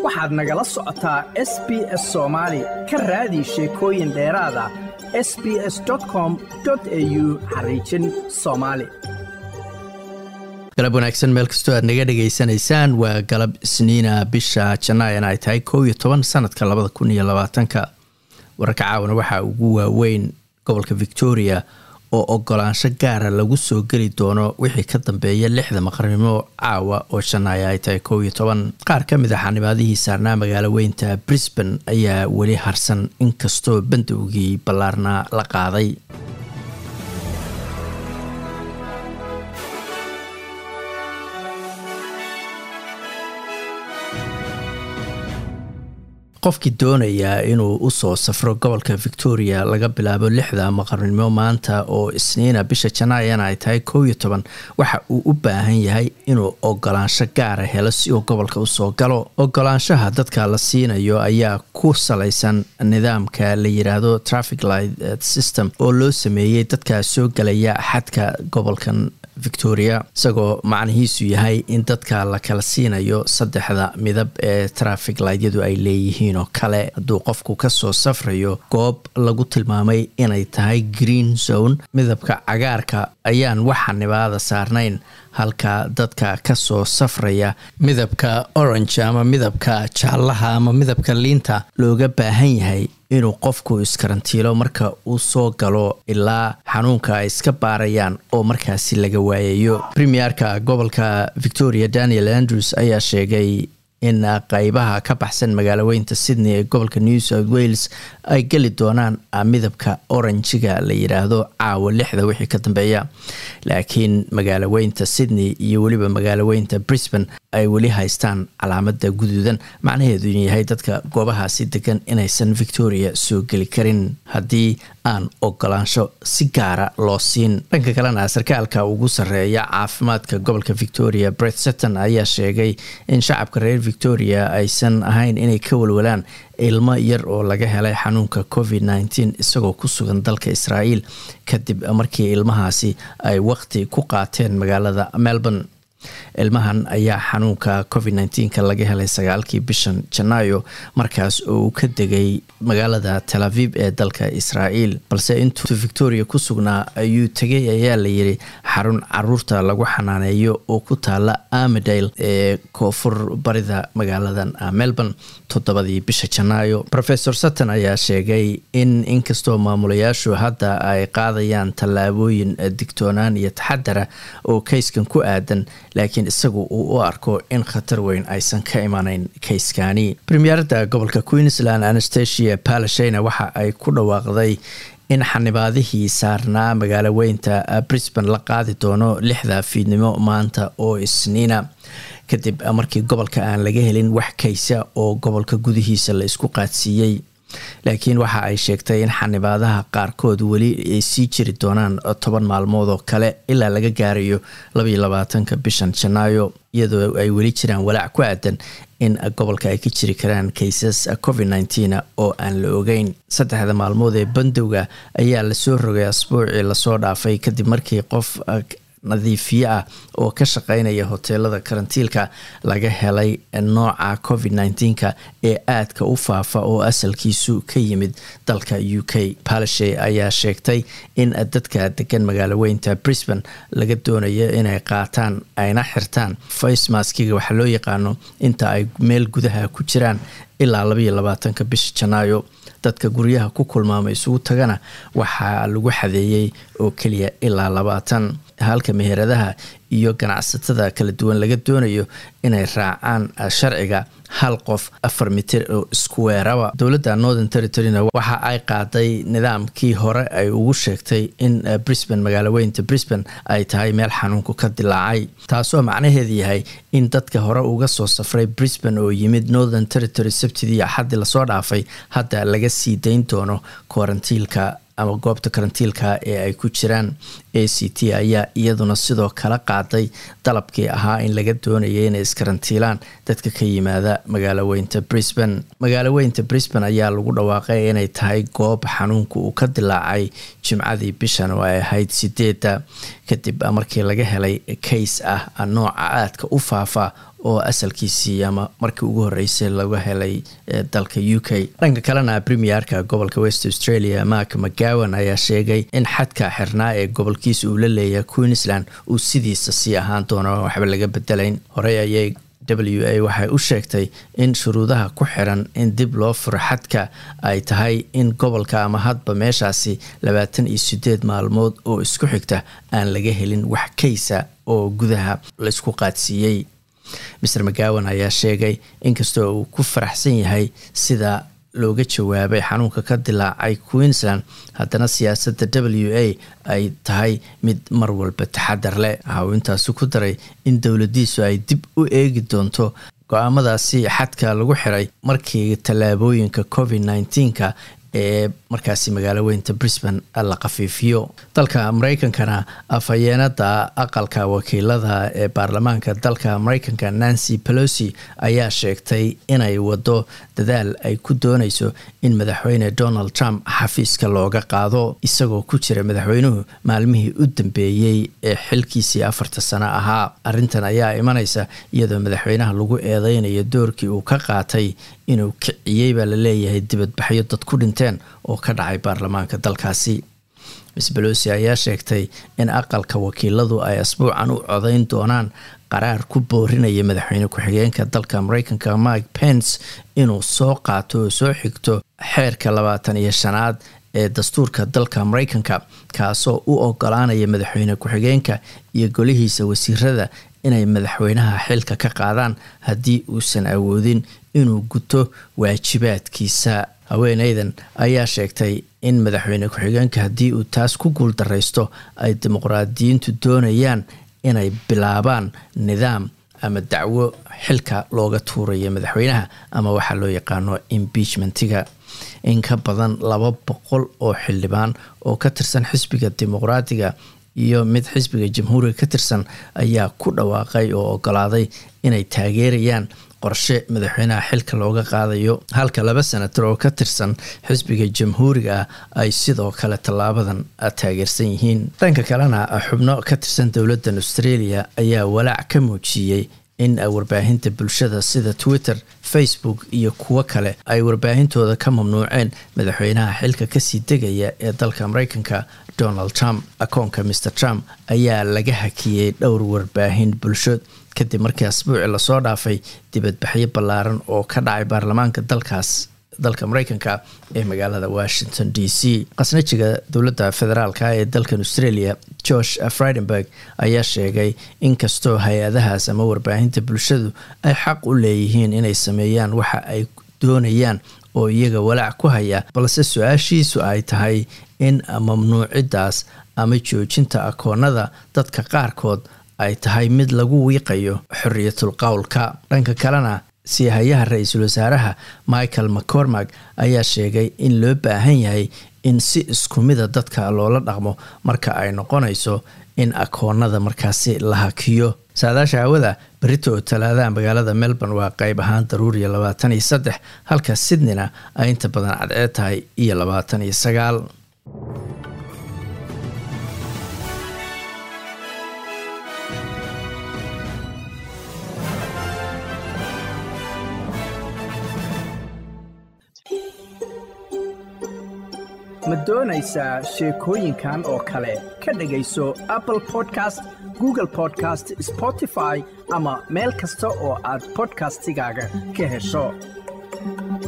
waxaad nagala socotaa s b s soomaali ka raadi sheekooyin dheeraad ah s b s com au xariijin soomaali galab wanaagsan meel kastoo aad naga dhegaysanaysaan waa galab isniina bisha janaayan ay tahay kow iyo toban sanadka labada kun iyo labaatanka wararka caawana waxaa ugu waaweyn gobolka victoria oo ogolaansho gaara lagu soo geli doono wixii ka dambeeya lixda maqrnimo caawa oo janaaya ay tahay kow iyo toban qaar ka mid a xanibaadihii saarnaa magaalo weynta brisbane ayaa weli harsan inkastoo bandowgii ballaarna la qaaday qofkii doonayaa inuu usoo safro gobolka victoria laga bilaabo lixda maqarnimo maanta oo isniina bisha janaayana ay tahay kow iyo toban waxa uu u baahan yahay inuu ogolaansho gaara helo si uu gobolka usoo galo ogolaanshaha dadka la siinayo ayaa ku salaysan nidaamka la yiraahdo traffic light system oo loo sameeyey dadka soo galaya xadka gobolkan victoria isagoo macnihiisu yahay in dadka la kala siinayo saddexda midab ee traffic lightyadu ay leeyihiin oo kale hadduu qofku kasoo safrayo goob lagu tilmaamay inay tahay green zone midabka cagaarka ayaan waxa nibaada saarnayn halka dadka kasoo safraya midabka orange ama midabka jaallaha ama midabka liinta looga baahan yahay inuu qofku iskarantiilo marka uu soo galo ilaa xanuunka ay iska baarayaan oo markaasi laga waayayo premierka gobolka victoria daniel andrews ayaa sheegay in qeybaha ka baxsan magaalo weynta sydney ee gobolka new south wales ay geli doonaan midabka oranjiga la yiraahdo caawa lixda wixii ka dambeeya laakiin magaalo weynta sydney iyo weliba magaalo weynta brisbane ay weli haystaan calaamada guduudan macnaheedu in yahay dadka goobahaasi degan inaysan victoria soo geli karin haddii aan ogolaansho si gaara loo siin dhanka kalena sarkaalka ugu sarreeya caafimaadka gobolka victoria bret setton ayaa sheegay in shacabka reer victoria aysan ahayn inay ka walwalaan ilmo yar oo laga helay xanuunka covid nteen isagoo ku sugan dalka israa'iil kadib markii ilmahaasi ay waqti ku qaateen magaalada melbourne ilmahan ayaa xanuunka covid nteenka laga helay sagaalkii bishan janaayo markaas oo uu ka degay magaalada tel aviv ee dalka israa'iil balse intuu victoria ku sugnaa ayuu tegay ayaa layiri xarun caruurta lagu xanaaneeyo oo ku taala amidale ee koonfur barida magaaladan melbourne toddobadii bisha janaayo rofesor sutton ayaa sheegay in inkastoo maamulayaashu hadda ay qaadayaan tallaabooyin digtoonaan iyo taxadara oo kayskan ku aadan laakiin isagu uu u arko in khatar weyn aysan ka imanayn kayskani premierada gobolka queensland anastasia palashina waxa ay ku dhawaaqday in xanibaadihii saarnaa magaalo weynta brisbane la qaadi doono lixda fiidnimo maanta oo isniina kadib markii gobolka aan laga helin wax kaysa oo gobolka gudihiisa la isku qaadsiiyey laakiin waxa ay sheegtay in xanibaadaha qaarkood weli ay sii jiri doonaan toban maalmood oo kale ilaa laga gaarayo labaiyo labaatanka bishan janaayo iyadoo ay weli jiraan walaac ku aadan in gobolka ay ka jiri karaan kaysas covid nteen oo aan la ogeyn saddexda maalmood ee bandowga ayaa lasoo rogay asbuucii lasoo dhaafay kadib markii qof nadiifiye ah oo ka shaqeynaya hoteelada karantiilka laga helay nooca covid nteenka ee aadka u faafa oo asalkiisu ka yimid dalka u k palashe ayaa sheegtay in dadka degan magaalo weynta brisbane laga doonayo inay qaataan ayna xirtaan facemaskiga waxaa loo yaqaano inta ay meel gudaha ku jiraan ilaa labaiyo labaatanka bisha janaayo dadka guryaha ku kulmaamay isugu tagana waxaa lagu xadeeyey oo keliya ilaa labaatan halka meheradaha iyo ganacsatada kala duwan laga doonayo inay raacaan sharciga hal qof afar mitir oo isku weeraba dowladda northern territoryna waxa ay qaaday nidaamkii hore ay ugu sheegtay in brisbane magaalo weynta brisbane ay tahay meel xanuunku ka dilaacay taasoo macnaheedu yahay in dadka hore uga soo safray brisbane oo yimid northern territory sabtidii axaddii lasoo dhaafay hadda laga sii dayn doono karantiilka ama goobta karantiilka ee ay ku jiraan a c t ayaa iyaduna sidoo kale qaaday dalabkii ahaa in laga doonaya inay iskarantiilaan dadka ka yimaada magaalo weynta brisbane magaalo weynta brisbane ayaa lagu dhawaaqay inay tahay goob xanuunka uu ka dilaacay jimcadii bishan oo ay ahayd sideedda kadib markii laga helay kays ah nooca aadka u faafa oo asalkiisii ama markii ugu horreysay laga helay dalka u k dhanka kalena premierka gobolka west australia mark mcgowan ayaa sheegay in xadka xirnaa ee gobolkiisa uu la leeyahay queensland uu sidiisa sii ahaan doono waxba laga bedelayn horey ayay w a waxay u sheegtay in shuruudaha ku xiran in dib loo furo xadka ay tahay in gobolka ama hadba meeshaasi labaatan iyo sideed maalmood oo isku xigta aan laga helin wax kaysa oo gudaha laysku qaadsiiyey maer mcgowan ayaa sheegay inkastoo uu ku faraxsan yahay sida looga jawaabay xanuunka ka dilaacay queensland haddana siyaasadda w a ay tahay mid mar walba taxadar leh waxa uu intaasi ku daray in dowladiisu ay dib u eegi doonto go-aamadaasi xadka lagu xiray markii tallaabooyinka covid nneteen-ka ee markaasi magaalo weynta brisbane la khafiifiyo dalka mareykankana afhayeenada aqalka wakiilada ee baarlamaanka dalka mareykanka nancy pelosi ayaa sheegtay inay wado dadaal ay ku dooneyso in madaxweyne donald trump xafiiska looga qaado isagoo ku jira madaxweynuhu maalmihii u dambeeyey ee xilkiisii afarta sano ahaa arintan ayaa imaneysa iyadoo madaxweynaha lagu eedeynayo doorkii uu ka qaatay inuu kiciyey baa laleeyahay dibadbaxyo dad ku dhinteen oo ka dhacay baarlamaanka dalkaasi miss belosi ayaa sheegtay in aqalka wakiiladu ay asbuucan u codeyn doonaan qaraar ku boorinaya madaxweyne ku-xigeenka dalka mareykanka mike pence inuu soo qaato oo soo xigto xeerka labaatan iyo shanaad ee dastuurka dalka mareykanka kaasoo u ogolaanaya madaxweyne ku-xigeenka iyo golihiisa wasiirada inay madaxweynaha xilka ka qaadaan haddii uusan awoodin inuu guto waajibaadkiisa haweeneydan ayaa sheegtay in madaxweyne ku-xigeenka haddii uu taas ku guul dareysto ay dimuqraadiyiintu doonayaan inay bilaabaan nidaam ama dacwo xilka looga tuurayo madaxweynaha ama waxaa loo yaqaano impeachmentiga in ka badan laba boqol oo xildhibaan oo ka tirsan xisbiga dimuqraadiga iyo mid xisbiga jamhuuriga ka tirsan ayaa ku dhawaaqay oo ogolaaday inay taageerayaan qorshe madaxweynaha xilka looga qaadayo halka laba senator oo ka tirsan xisbiga jamhuuriga ah ay sidoo kale tallaabadan taageersan yihiin dhanka kalena xubno ka tirsan dowladdan australia ayaa walaac ka muujiyey in warbaahinta bulshada sida twitter facebook iyo kuwo kale ay warbaahintooda ka mamnuuceen madaxweynaha xilka kasii degaya ee dalka mareykanka donald trump akoonka mr trump ayaa laga hakiyey dhowr warbaahin bulsho kadib markii asbuuci lasoo dhaafay dibadbaxyo ballaaran oo ka dhacay baarlamaanka dalkaas dalka mareykanka ee magaalada washington d c khasnajiga dowladda federaalka ee dalkan australia george fridenberg ayaa sheegay inkastoo hay-adahaas ama warbaahinta bulshadu ay xaq u leeyihiin inay sameeyaan waxa ay doonayaan oo iyaga walaac ku haya balse su-aashiisu ay tahay in mamnuucidaas ama joojinta akoonada dadka qaarkood ay tahay mid lagu wiiqayo xoriyatul qowlka dhanka kalena siihayaha ra-iisul wasaaraha michael mccormack ayaa sheegay in loo baahan yahay in si isku mida dadka loola dhaqmo marka ay noqonayso in akoonada markaasi la hakiyo saadaasha hawada berito oo talaadaha magaalada melbourne waa qeyb ahaan daruuriya labaatan iyo saddex halka sydneyna ay inta badan cadceed tahay iyo labaatan iyo sagaal ma doonaysaa sheekooyinkan oo kale ka dhegayso apple podcast google podcast spotify ama meel kasta oo aad bodkastigaaga ka hesho